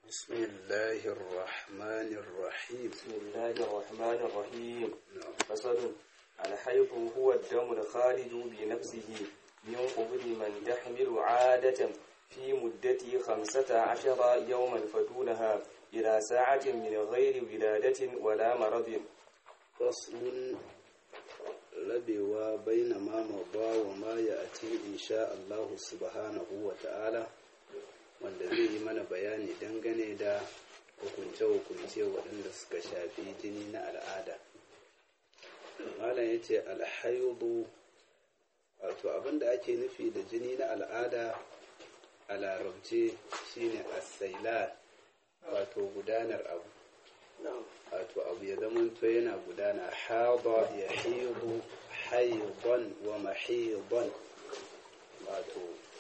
بسم الله الرحمن الرحيم بسم الله الرحمن الرحيم نعم. فصل الحيض هو الدم الخارج بنفسه من قبل من تحمل عادة في مدة خمسة عشر يوما فدونها إلى ساعة من غير ولادة ولا مرض فصل rabewa baina ma maba wa ma ya ati insha Allah subhanahu wa ta'ala wanda zai yi mana bayani dangane da hukunce-hukunce waɗanda suka shafi jini na al'ada malam ya ce alhaidu wato abinda ake nufi da jini na al'ada a larabce shine asailan wato gudanar abu wato abu ya zamanto yana gudana haɗa ya hidu haidon wa mahidon wato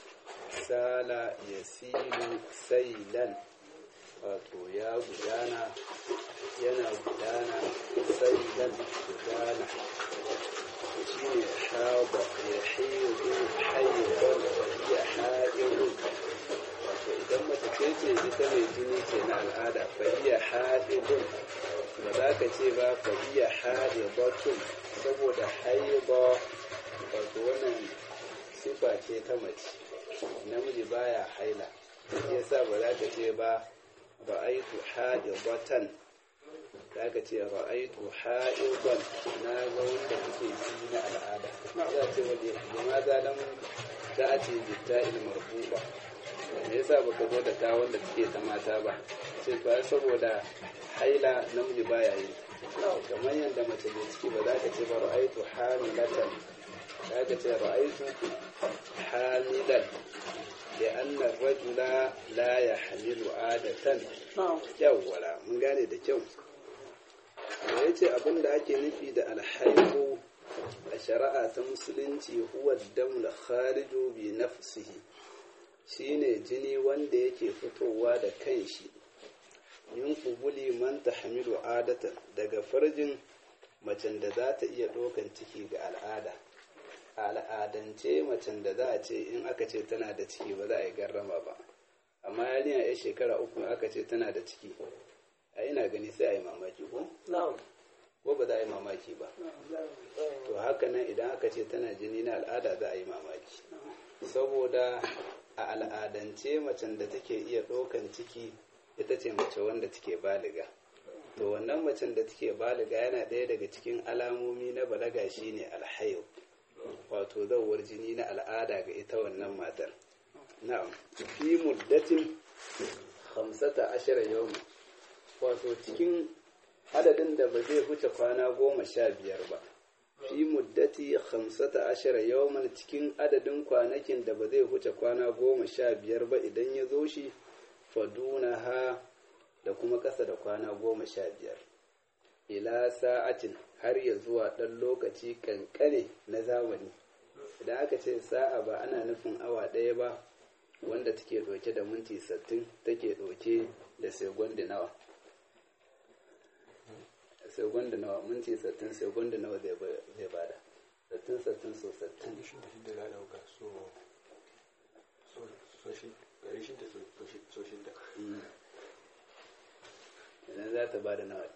sala ya silu sailan wato ya gudana yana gudana sailan gudana shi ne haɗa ya hidu haidon ya haɗin wato idan mace ce ce ita mai jini ce na al'ada fahiya haɗin ba za ka ce ba fahiya haɗin saboda haiba wato wannan sifa ce ta mace namiji baya haila yasa ba za ka ce ba ra'aitu haɗin za ka ce ra'aitu haɗin na ga wanda kuke ji na al'ada za a ce wanda ya ma zalan za a ce bitta ilmar buba me yasa baka zo da ta wanda take ta mata ba sai to saboda haila namiji baya yi kamar yadda mace mai ciki ba za ka ce ba ra'aitu hamilatan za ka ce ra'aitu hamilan لأن الرجل لا يحمل عادة yawwala mun gane da kyau da ya ce abin da ake nufi da alhaihu a shari'a ta musulunci huwa damla khariju bi nafsihi shine jini wanda yake fitowa da kanshi yin kubuli man tahmilu adatan daga farjin macen da za ta iya ɗaukan ciki ga al'ada a al'adance macen da za a ce in aka ce tana da ciki ba za a yi garrama ba amma yarinya ya shekara uku aka ce tana da ciki a ina gani sai a yi mamaki ko? ko ba za a yi mamaki ba to haka nan idan aka ce tana jini na al'ada za a yi mamaki saboda a al'adance macen da take iya ɗaukan ciki ita ce mace wanda take baliga to wannan macen da take baliga yana ɗaya daga cikin alamomi na balaga shine alhayu wato zawar jini na al'ada ga ita wannan matar na'am fi muddatin hamsata ashara yau wato cikin adadin da ba zai huce kwana goma sha biyar ba fi muddati hamsata ashara yawman cikin adadin kwanakin da ba zai huce kwana goma sha biyar ba idan ya zo shi faduna ha da kuma ƙasa da kwana goma sha biyar ila sa'atin har ya zuwa ɗan lokaci kankane na zamani idan aka ce sa'a ba ana nufin awa ɗaya ba wanda take ɗauke da minti sattin take ɗauke da segundi nawa segundi nawa minti sattin segundi nawa zai bada sattin sattin so sattin idan za ta bada nawa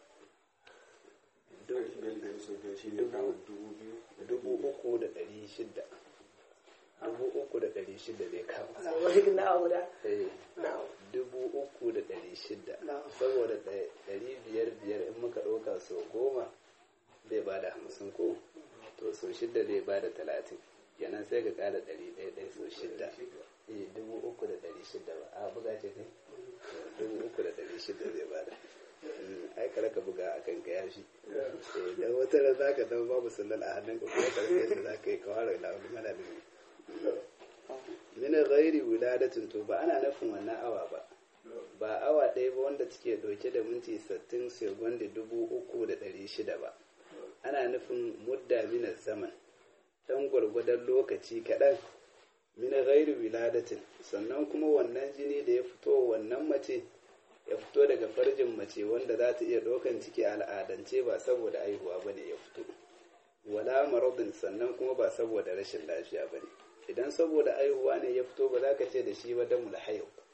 dubu uku da ɗari shida dubu uku da ɗari shida zai kama dubu uku da ɗari shida saboda ɗari biyar biyar in muka ɗauka so goma zai ba da hamsin ko to so shida zai ba da talatin kenan sai ka ƙara ɗari ɗaya ɗaya so shida eh dubu uku da ɗari shida ba a buga ce kai dubu uku da ɗari shida zai ba da ai ka raka buga a kan ka yashi dan wata da za ka zama babu sallal a hannunka kuma karfe da za ka yi kawar da wani mana da min ghairi wiladatin to ba ana nufin wannan awa ba ba awa ɗaya ba wanda take ɗauke da minti sattin segundi dubu uku da ɗari shida ba ana nufin mudda minar zaman ɗan gwargwadon lokaci kaɗan min ghairi wiladatin sannan kuma wannan jini da ya fito wannan mace ya fito daga farjin mace wanda za ta iya ɗaukan ciki al'adance ba saboda aihuwa ba ne ya fito wala maradin sannan kuma ba saboda rashin lafiya ba ne idan saboda aihuwa ne ya fito ba za ka ce da shi ba damul hayo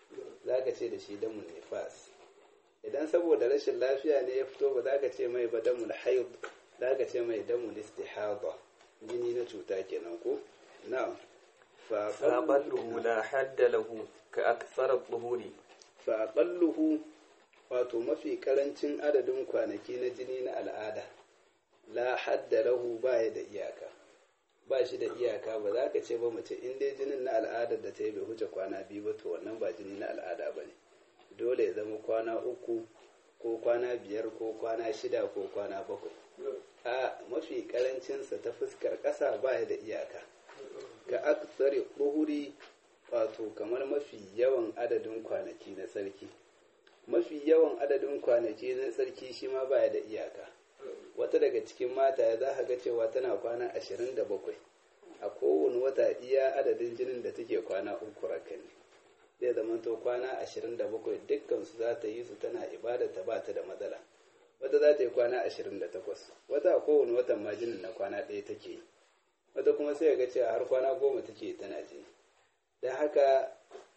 za ka ce da shi damun nifas idan saboda rashin lafiya ne ya fito ba za ka ce mai ba damul haid za ka ce mai damul istihada jini na cuta kenan ko na'am fa فأقله لا حد له كأكثر الظهور fa aqalluhu wato mafi karancin adadin kwanaki na jini na al'ada la hadda lahu baya da iyaka ba shi da iyaka ba za ka ce ba mace in dai jinin na al'adar da ta yi bai huce kwana biyu ba to wannan ba jini na al'ada ba ne dole ya zama kwana uku ko kwana biyar ko kwana shida ko kwana bakwai a mafi karancinsa ta fuskar ƙasa baya da iyaka ka aksari ɓuhuri wato kamar mafi yawan adadin kwanaki na sarki mafi yawan adadin kwanaki na sarki shi ma baya da iyaka wata daga cikin mata ya za ga cewa tana kwana ashirin da bakwai a kowane wata iya adadin jinin da take kwana uku rakan zai zamanto kwana ashirin da bakwai dukkan su za ta yi su tana ibada ta ba ta da matsala wata za ta yi kwana ashirin da takwas wata a kowane watan ma jinin na kwana ɗaya take yi wata kuma sai ga cewa har kwana goma take tana jini da haka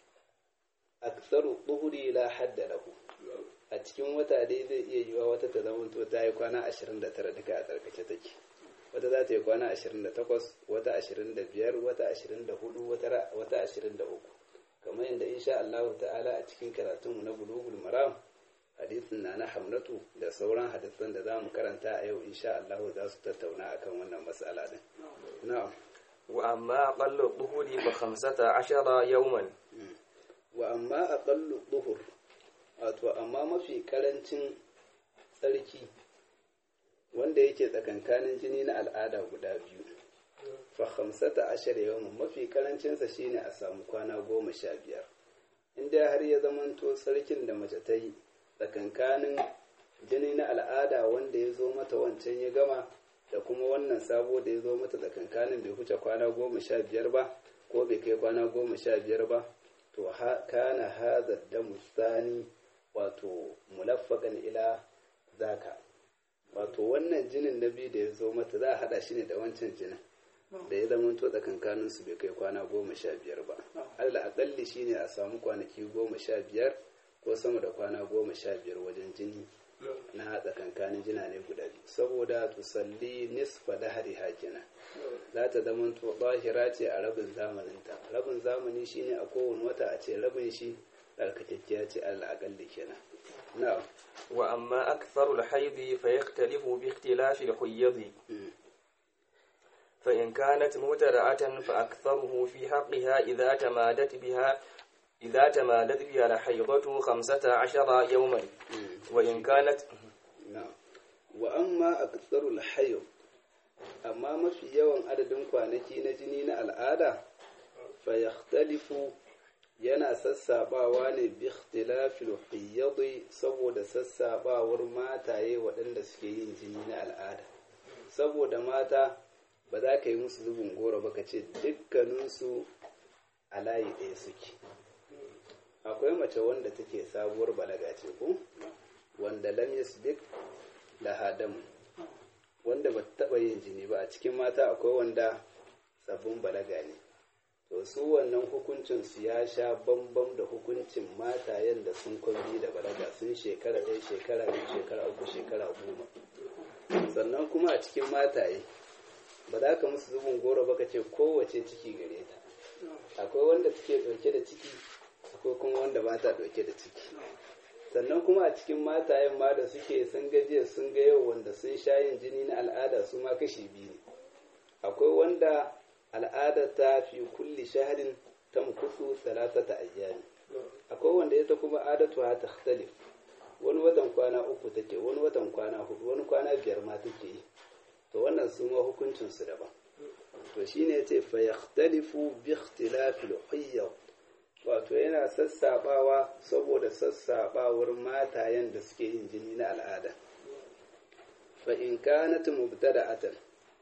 aksaru ɗuhuri la hadda lahu a cikin wata dai zai iya yiwa wata ta zama to ta yi kwana 29 duka a tsarkace take wata za ta yi kwana 28 wata 25 wata 24 wata 23 kamar yadda insha Allah ta'ala a cikin karatunmu na bulugul maram hadisin na na hamnatu da sauran hadisan da za mu karanta a yau insha Allah za su tattauna akan wannan matsala din na'am وأما أقل الظهور فخمسة عشر يوما wa amma aqallu duhur wato amma mafi karancin tsarki wanda yake tsakankanin jini na al'ada guda biyu fa khamsata ashar yawman mafi karancinsa shine a samu kwana goma sha biyar inda har ya zamanto tsarkin da mace ta yi tsakankanin jini na al'ada wanda ya zo mata wancan ya gama da kuma wannan sabo da ya zo mata tsakankanin bai huce kwana goma sha biyar ba ko bai kai kwana goma sha biyar ba to kana hadha damu thani wato mulaffakan ila zaka wato wannan jinin na biyu da ya zo mata za a hada shi ne da wancan jinin da ya zama to tsakankanin su bai kai kwana goma sha biyar ba allah akalli shine a samu kwanaki goma sha biyar ko sama da kwana goma sha biyar wajen jini na tsakankanin jina ne guda biyu saboda tusalli nisfa da hari hakina za ta zama to bahira ce a rabin zamaninta rabin zamani shine a kowane wata a ce rabin shi tsarkakekkiya ce allah akalli kenan na'am وأما أكثر الحيض فيختلف باختلاف الحيض فإن كانت مبتدعة فأكثره في حقها إذا تمادت بها إذا تمادت بها الحيضة خمسة عشر يوما وإن كانت na'am wa amma aktsarul hayd amma mafi yawan adadin kwanaki na jini na al'ada fa yakhtalifu yana sassabawa ne bi ikhtilafil hayd saboda sassabawar mataye waɗanda suke yin jini na al'ada saboda mata ba za ka yi musu zubin goro ba ka ce dukkaninsu a layi ɗaya suke akwai mace wanda take sabuwar balaga ce ko wanda lam yasbiq laha damu wanda ba taɓa yin jini ba a cikin mata akwai wanda sabbin balaga ne to su wannan hukuncin su ya sha bambam da hukuncin matayen da sun kwambi da balaga sun shekara ɗaya shekara biyu shekara uku shekara goma sannan kuma a cikin mataye ba za ka musu zubin goro ba ka ce kowace ciki gare ta akwai wanda take ɗauke da ciki akwai kuma wanda ba ta ɗauke da ciki sannan kuma a cikin matayen ma da suke sun gajiya sun ga yau wanda sun sha yin jini na al'ada su ma kashi biyu ne akwai wanda al'ada ta fi kulli shaharin ta mukusu salatata ayyami akwai wanda ita kuma adatu ta takhtalif wani watan kwana uku take wani watan kwana hudu wani kwana biyar ma take yi to wannan su ma hukuncin su daban to shine yace fa yakhtalifu bi ikhtilafil hayyad wato yana sassabawa saboda sassabawar matayen da suke yin jini na al'ada fa in kanat mubtada'atan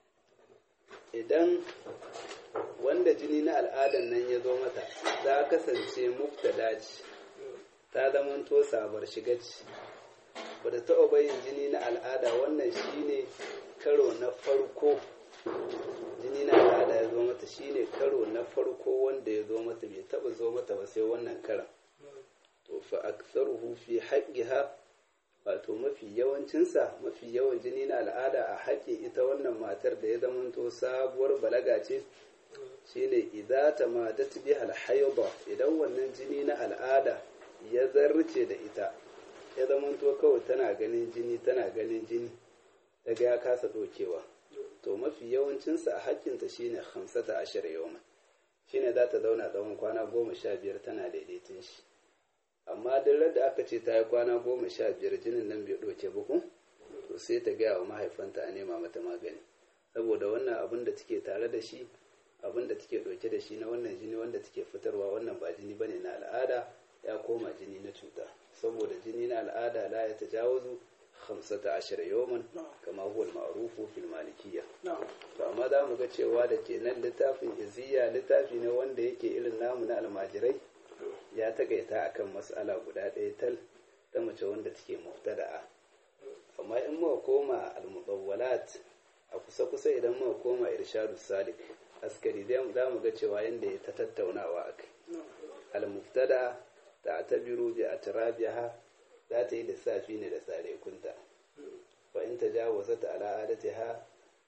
idan wanda jini na al'adan nan ya zo mata za kasance mubtada ce ta zamanto sabar shiga ce ba da taɓa bayin jini na al'ada wannan shine karo na farko jini na al'ada ya zo mata shine karo na farko wanda ya zo mata bai taba zo mata ba sai wannan karan fa aktharuhu fi haqqiha wato mafi yawancinsa mafi yawan jini na al'ada a haƙƙin ita wannan matar da ya zamanto sabuwar balaga ce shine idza tamadat biha al-hayd idan wannan jini na al'ada ya zarce da ita ya zamanto kawai tana ganin jini tana ganin jini daga ya kasa dokewa to mafi yawancinsa a haƙƙinta shine hamsata ashir yawman shine za ta zauna tsawon kwana goma sha biyar tana daidaitin shi amma duk da aka ce ta yi kwana goma sha biyar jinin nan bai ɗauke ba ko to sai ta gaya wa mahaifanta a nema mata magani saboda wannan abin da take tare da shi abin da take ɗauke da shi na wannan jini wanda take fitarwa wannan ba jini bane na al'ada ya koma jini na cuta saboda jini na al'ada la ya tajawazu khamsata ashara yawman kama huwa al-ma'rufu fil malikiyya to amma za mu ga cewa da ke nan littafin iziya littafi ne wanda yake irin namu na almajirai ya takaita akan mas'ala guda ɗaya tal ta mace wanda take muftada'a amma in muka koma al-mudawwalat a kusa kusa idan muka koma irshadus salik askari za mu ga cewa yanda ya ta tattaunawa akai al-muftada ta'tabiru bi atrabiha za ta yi lissafi ne da tsare kunta fa in tajawazat ala adatiha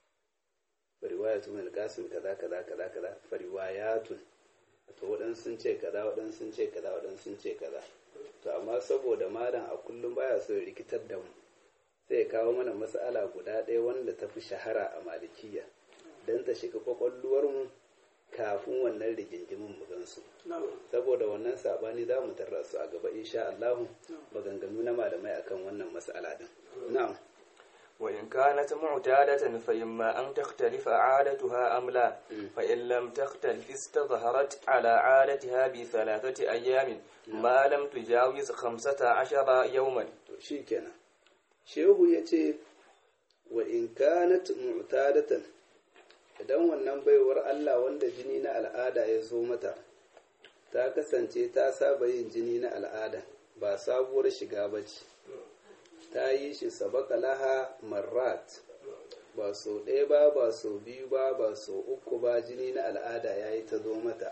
fariwayatu min qasim kaza kaza kaza kaza fariwayatun to waɗansu sun ce kaza waɗansu sun ce kaza waɗansu sun ce kaza to amma saboda malam a kullum baya so ya rikitar da mu sai ya kawo mana mas'ala guda ɗaya wanda ta fi shahara a malikiya don ta shiga kwakwalluwar mu kafin wannan rigingimin mu gansu saboda wannan sabani za mu tarra su a gaba insha Allah maganganu na malamai akan wannan mas'ala din na'am وإن كانت معتادة فإما أن تختلف عادتها أم لا فإن لم تختلف استظهرت على عادتها بثلاثة أيام ما لم تجاوز خمسة عشر يوما شيكنا shehu ya ce wa in kanat mu'tadatan idan wannan baiwar Allah wanda jini na al'ada ya zo mata ta kasance ta saba yin jini na al'ada ba sabuwar shiga ba ce ta yi shi sabaka laha marrat ba so ɗaya ba ba so biyu ba ba so uku ba jini na al'ada ya yi ta zo mata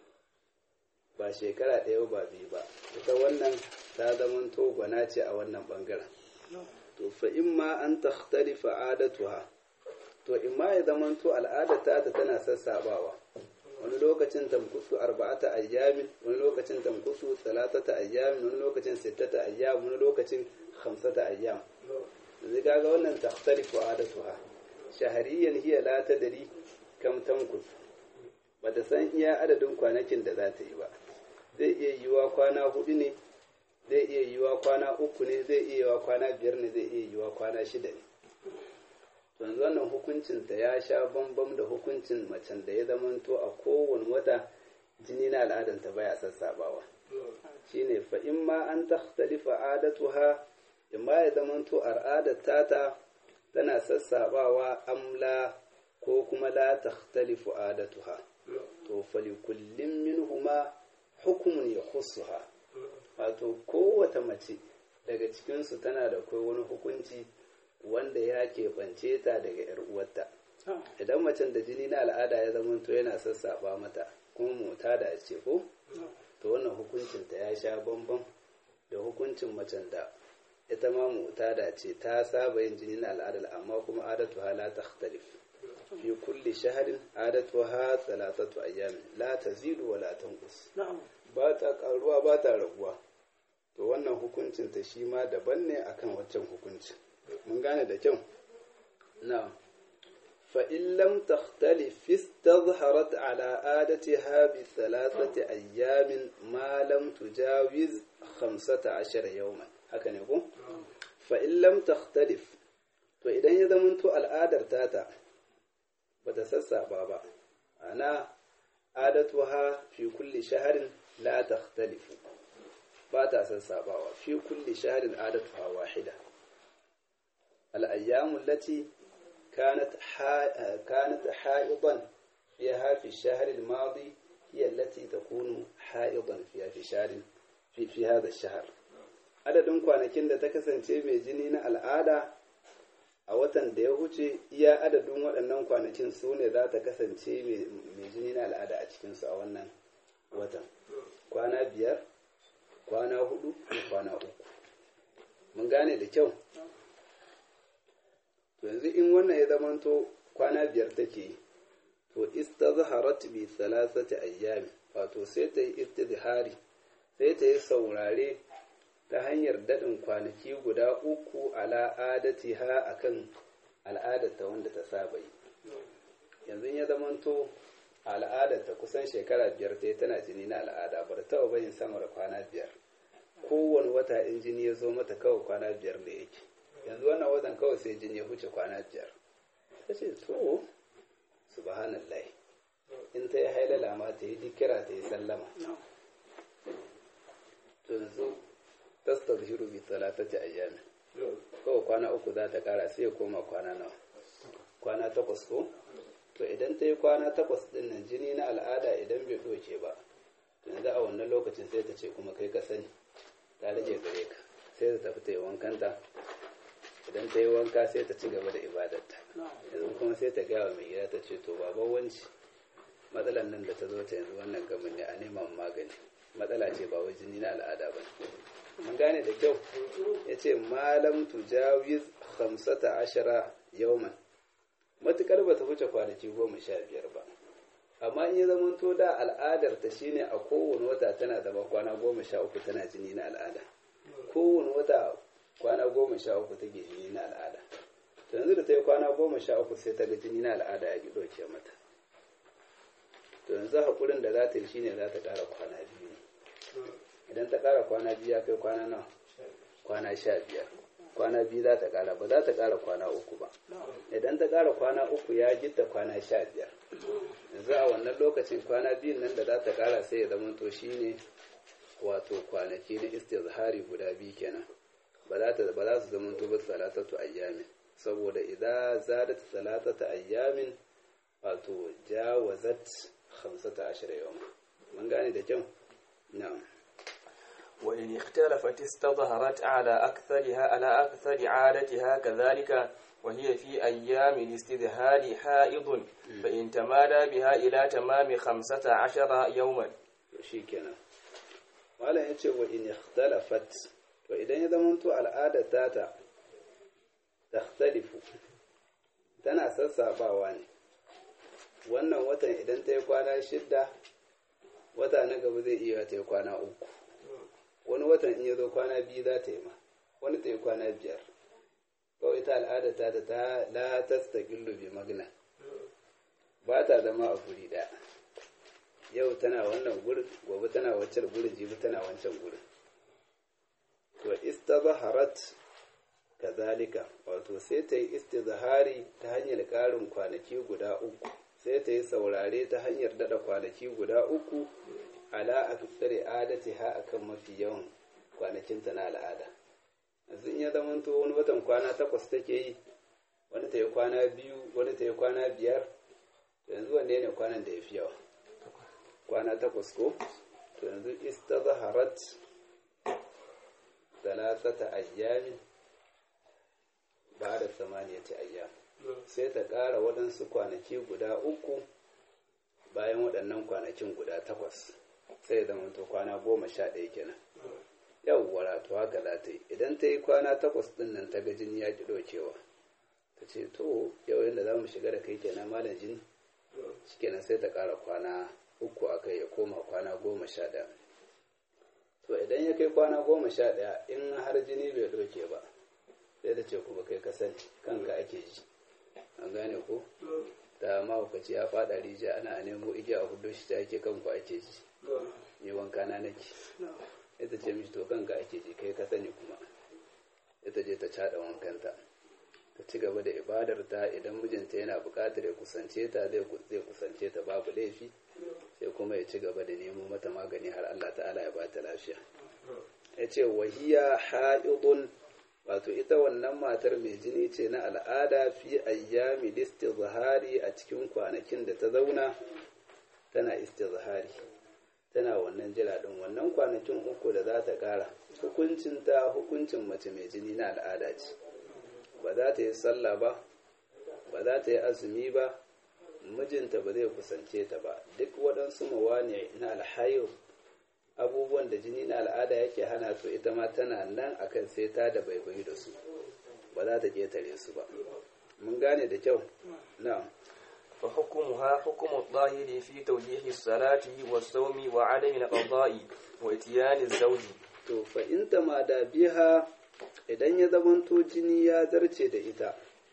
ba shekara ɗaya ba biyu ba ita wannan ta zama gwana ce a wannan ɓangaren to fa in ma an takhtalifa adatuha to in ma ya zama to al'adata ta tana sassabawa wani lokacin tamkusu arba'ata ayyamin wani lokacin tamkusu salatata ayyamin wani lokacin sittata ayyam wani lokacin khamsata ayyam zai kaga wannan takhtalifu adatuha shahariyan hiya la tadri kam tamkus bata san iya adadin kwanakin da za ta yi ba zai iya yiwa kwana hudu ne zai iya yiwa kwana uku ne zai iya yiwa kwana biyar ne zai iya yiwa kwana shida ne yanzu wannan hukuncin ta ya sha bambam da hukuncin macen da ya zamanto a kowane wata jini na al'adanta baya sassabawa shine fa in ma an takhtalifa adatuha in ma ya zamanto al'adar tata tana sassabawa amla ko kuma la takhtalifu adatuha to fali kullum minhuma hukumun ya khusuha wato kowace mace daga cikinsu tana da kai wani hukunci wanda ya keɓance ta daga ‘yar uwarta idan macen da jini na al'ada ya zamanto yana sassafa mata kuma mota da ce ko to wannan hukuncinta ya sha bambam da hukuncin macen da ita ma mota da ce ta saba yin jini na al'adar amma kuma adatu ha la takhtalif fi kulli shahrin adatu ha thalathatu ayyamin la tazidu wa la tanqus ba ta karuwa ba ta raguwa to wannan hukuncinta shi ma daban ne akan waccan hukuncin mun gane da kyau na fa'in lam takhtalif istazharat ala adatiha bi thalathati ayyamin ma lam tujawiz 15 yawman haka ne ko fa'in lam takhtalif to idan ya zamanto al'adar tata bata sassaba ba ana adatuha fi kulli shahrin la takhtalifu ba ta sassabawa fi kulli shahrin adatuha wahida الأيام التي كانت كانت حائضا فيها في الشهر الماضي هي التي تكون حائضا فيها في شهر في, في هذا الشهر adadin kwanakin da ta kasance mai jini na al'ada a watan da ya huce iya adadin waɗannan kwanakin su ne za ta kasance mai jini na al'ada a cikinsu a wannan watan kwana biyar kwana hudu da kwana uku mun gane da kyau to yanzu in wannan ya zamanto kwana biyar take yi to istazharat bi thalathati ayyami wato sai ta yi istizhari sai ta yi saurare ta hanyar daɗin kwanaki guda uku ala adatiha akan al'adarta wanda ta saba yi yanzu ya zamanto al'adarta kusan shekara biyar ta tana jini na al'ada bar ta bayin sama da kwana biyar kowane wata in jini ya zo mata kawai kwana biyar da yake yanzu wannan watan kawai sai jini ya huce kwana biyar ta ce to subhanallah in ta yi hailala ma ta yi dikira ta yi sallama to yanzu tastazhiru bi talatati ayyami kawai kwana uku za ta kara sai ya koma kwana nawa kwana takwas ko to idan ta yi kwana takwas din nan jini na al'ada idan bai doke ba to yanzu a wannan lokacin sai ta ce kuma kai ka sani ta rage gare ka sai ta tafi ta yi wankanta idan ta yi wanka sai ta ci gaba da ibadarta yanzu kuma sai ta gaya wa mai gida ta ce to baban wanci matsalan nan da ta zo ta yanzu wannan gamin ne a neman magani matsala ce ba wai jini na al'ada ba mun gane da kyau ya ce malam tujawiz hamsata ashara yauman matukar ba ta wuce kwanaki goma sha biyar ba amma in ya zama to da al'adar ta shine a kowane wata tana zama kwana goma sha uku tana jini na al'ada kowane wata kwana goma sha uku take jini na al'ada to yanzu da ta yi kwana goma sha uku sai ta ga jini na al'ada ya ki ɗauke mata to yanzu haƙurin da za ta yi shine za ta ƙara kwana biyu idan ta ƙara kwana biyu ya kai kwana nawa kwana sha biyar kwana biyu za ta ƙara ba za ta ƙara kwana uku ba idan ta ƙara kwana uku ya gitta kwana sha biyar yanzu a wannan lokacin kwana biyun nan da za ta ƙara sai ya zama to shine wato kwanaki na istizhari guda biyu kenan ba za ta ba za su zama to ba salatatu ayyamin saboda idan zadat salatatu ayyamin wato jawazat 15 yawma mun gane da kyau na'am وإن اختلفت استظهرت على أكثرها على أكثر عادتها كذلك وهي في أيام الاستظهار حائض فإن تمادى بها إلى تمام خمسة عشر يوما shikenan malam ya ce wa in ikhtalafat to idan ya zamanto al'adar tata takhtalifu tana sassabawa ne wannan watan idan ta yi kwana shidda wata na gaba zai iya ta yi kwana uku wani watan in ya zo kwana biyu za ta yi ma wani ta yi kwana biyar kawai ita al'ada ta ta ta la tastaqillu bi magna ba ta zama a guri ɗaya yau tana wannan gurin gobe tana wancan gurin jibi tana wancan gurin to istazharat kazalika wato sai ta yi istizhari ta hanyar ƙarin kwanaki guda uku sai ta yi saurare ta hanyar dada kwanaki guda uku ala a tsare adati ha akan mafi yawan kwanakinta na al'ada yanzu in ya zamanto wani watan kwana takwas take yi wani ta yi kwana biyu wani ta yi kwana biyar to yanzu wanne ne kwanan da ya fi yawa kwana takwas ko to yanzu istazharat talatata ayyamin ba da samaniyati ayyam sai ta ƙara waɗansu kwanaki guda uku bayan waɗannan kwanakin guda takwas sai zama to kwana goma sha ɗaya kenan yawwa to haka za ta yi idan ta yi kwana takwas ɗin nan ta ga jini ya ki ɗaukewa ta ce to yau yadda za mu shiga da kai kenan malam jini shikenan sai ta ƙara kwana uku a kai ya koma kwana goma sha ɗaya to idan ya kai kwana goma sha ɗaya in har jini bai ɗauke ba sai ta ce kuma kai ka sani kanka ake ji an gane ko da mahaukaci ya faɗa rijiya ana a nemo igiya a hudu shi ta yake kanku ake ji ni wanka na nake ita ce mishi to kanka ake ji kai ka sani kuma ita je ta caɗa wankanta ta ci gaba da ibadar ta idan mijinta yana buƙatar ya kusance ta zai kusance ta babu laifi sai kuma ya ci gaba da nemo mata magani har Allah ta'ala ya bata lafiya ya ce wahiya ha'idun wato ita wannan matar mai jini ce na al'ada fi ayyami istizhari a cikin kwanakin da ta zauna tana istizhari tana wannan jira din wannan kwanakin uku da za ta kara hukuncin ta hukuncin mace mai jini na al'ada ce ba za ta yi sallah ba ba za ta yi azumi ba mijinta ba zai kusance ta ba duk waɗansu mawani na alhayo abubuwan da jini na al'ada yake hana to ita ma tana nan akan sai ta da baibayi da su ba za ta ketare su ba mun gane da kyau na'am فحكمها حكم الظاهر في توجيه الصلاة والصوم وعدم القضاء واتيان الزوج to fa in ma da biha idan ya zamanto jini ya zarce da ita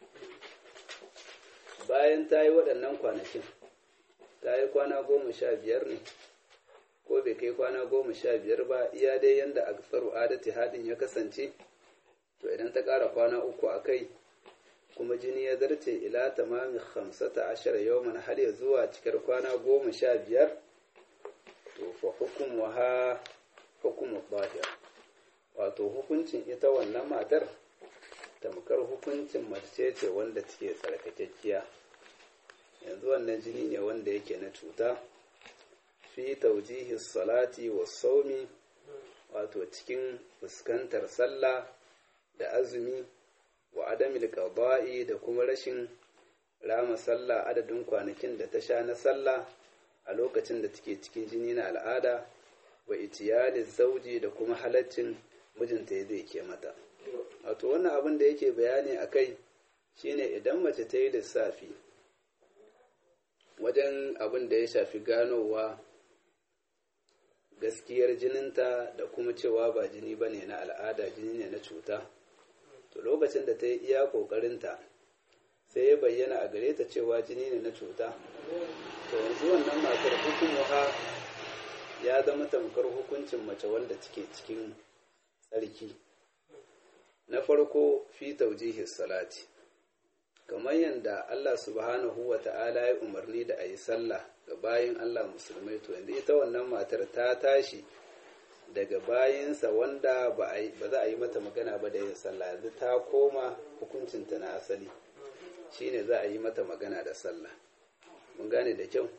bayan ta yi waɗannan kwanakin ta yi kwana goma sha biyar ne ko bai kai kwana goma sha biyar ba iya dai yanda aksaru adati haɗin ya kasance to idan ta ƙara kwana uku a kai kuma jini ya zarce ila tamami hamsata ashara yawman har ya zuwa cikar kwana goma sha biyar to fa hukumuha hukumu bahir wato hukuncin ita wannan matar tamkar hukuncin mace ce wanda take tsarkakekkiya yanzu wannan jini ne wanda yake na cuta fi taujihi salati wa saumi wato cikin fuskantar sallah da azumi wa adamil qada'i da kuma rashin rama sallah adadin kwanakin da ta sha na sallah a lokacin da take cikin jini na al'ada wa itiyali zauji da kuma halaccin mijinta zai ke mata wato wannan abin da yake bayani a kai shine idan mace ta yi lissafi wajen abin da ya shafi ganowa gaskiyar jininta da kuma cewa ba jini ba ne na al'ada jini ne na cuta to lokacin da ta yi iya ƙoƙarinta sai ya bayyana a gare ta cewa jini ne na cuta to yanzu wannan matar hukumuha ya zama tamkar hukuncin mace wanda take cikin tsarki na farko fi taujihi salati kamar yadda Allah subhanahu wa ta'ala ya umarni da a yi sallah ga bayin Allah musulmai to yanzu ita wannan matar ta tashi daga bayinsa wanda ba za a yi mata magana ba da yin sallah yanzu ta koma hukuncinta na asali shine za a yi mata magana da sallah mun gane da kyau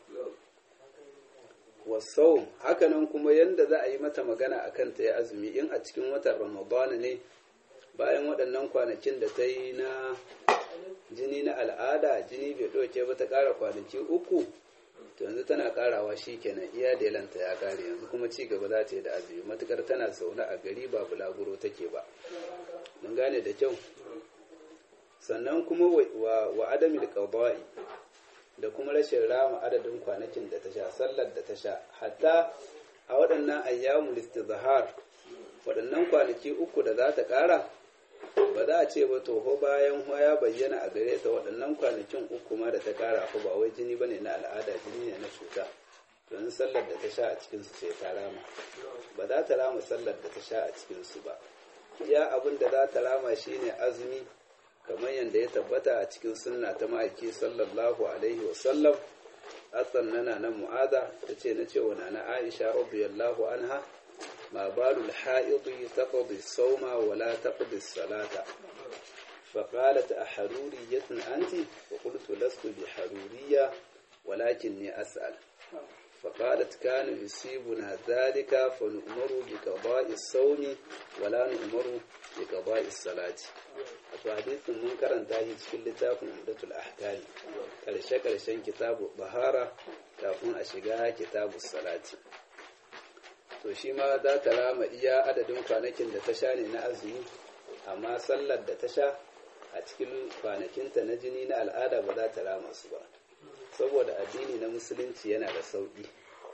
wasau hakanan kuma yadda za a yi mata magana a kanta ya azumi in a cikin watan ramadana ne bayan waɗannan kwanakin da ta yi na jini na al'ada jini bai ɗauke ba ta ƙara kwanaki uku to yanzu tana ƙarawa shi kenan iya delanta ya ƙare yanzu kuma ci gaba za ta yi da azumi matukar tana zaune a gari ba bulaguro take ba mun gane da kyau sannan kuma wa adamil qada'i da kuma rashin rama adadin kwanakin da ta sha sallar da ta sha hatta a waɗannan ayyamul istizhar waɗannan kwanaki uku da za ta ƙara ba za a ce ba toho bayan ya bayyana a gare ta waɗannan kwanakin uku ma da ta ƙara ko ba wai jini bane na al'ada jini ne na cuta don sallar da ta sha a cikin su ce ta rama ba za ta rama sallar da ta sha a cikin su ba iya abin da za ta rama shine azumi kamar yadda ya tabbata a cikin sunna ta ma'aiki sallallahu alaihi wasallam asan nana na mu'ada ta ce na cewa na na aisha radiyallahu anha ma balul ha'idi taqdi sawma wa la taqdi salata فقالت أحرورية أنت وقلت لست بحرورية ولكني أسأل فقالت كان يصيبنا ذلك فنؤمر بقضاء الصوم ولا نؤمر بقضاء الصلاة wato hadisin mun karanta shi cikin littafin umdatul ahkami karshe karshen kitabu bahara kafin a shiga kitabu salati to shi ma za ta rama iya adadin kwanakin da ta sha ne na azumi amma sallar da ta sha a cikin kwanakinta na jini na al'ada ba za ta rama su ba saboda addini na musulunci yana da sauƙi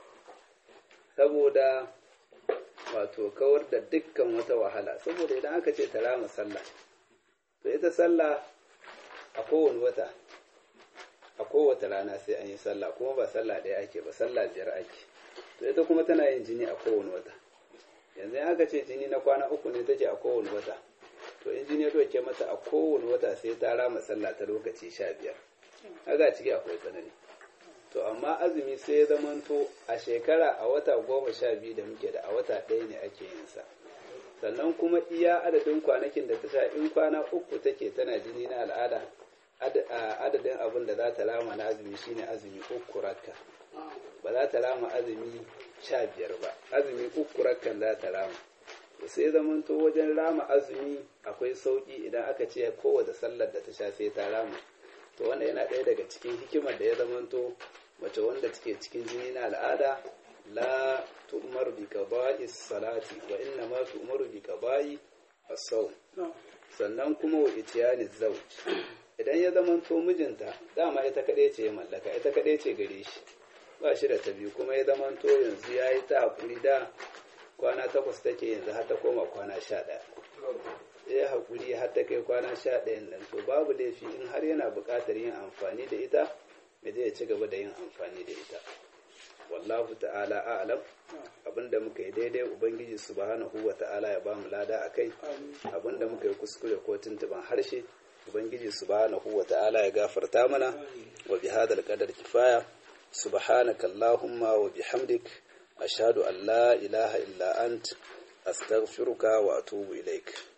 saboda wato kawar da dukkan wata wahala saboda idan aka ce ta rama sallah to ita sallah a kowane wata a kowace rana sai an yi sallah kuma ba sallah ɗaya ake ba sallah biyar ake to ita kuma tana yin jini a kowane wata yanzu in aka ce jini na kwana uku ne take a kowane wata to in jini ya doke mata a kowane wata sai ta rama sallah ta lokaci sha biyar haka ciki akwai tsanani to amma azumi sai ya zamanto a shekara a wata goma sha biyu da muke da a wata ɗaya ne ake yin sa sannan kuma iya adadin kwanakin da ta sha in kwana uku take tana jini na al'ada adadin abin da za ta rama na azumi shine azumi uku rakka ba za ta rama azumi sha biyar ba azumi uku rakkan za ta rama sai zamanto wajen rama azumi akwai sauki idan aka ce kowace sallar da ta sha sai ta rama to wannan yana ɗaya daga cikin hikimar da ya zamanto mace wanda take cikin jini na al'ada la tu'mar bi qada'i salati wa inna ma tu'maru bi qada'i as-sawm sannan kuma wa itiyani zawj idan ya zama to mijinta dama ita kadai ce ya mallaka ita kadai ce gare shi ba shi da ta biyu kuma ya zama to yanzu yayi ta hakuri da kwana takwas take yanzu har ta koma kwana sha ɗaya ya haƙuri har ta kai kwana sha ɗayan nan to babu laifi in har yana buƙatar yin amfani da ita ya zai ci gaba da yin amfani da ita wallahu ta'ala a'lam abinda muka yi daidai ubangiji subhanahu wa ta'ala ya bamu lada akai abinda muka yi kuskure ko tuntuban harshe ubangiji subhanahu wa ta'ala ya gafarta mana wa bihadal qadar kifaya subhanaka allahumma wa bihamdik ashhadu an la ilaha illa ant astaghfiruka wa atubu ilaik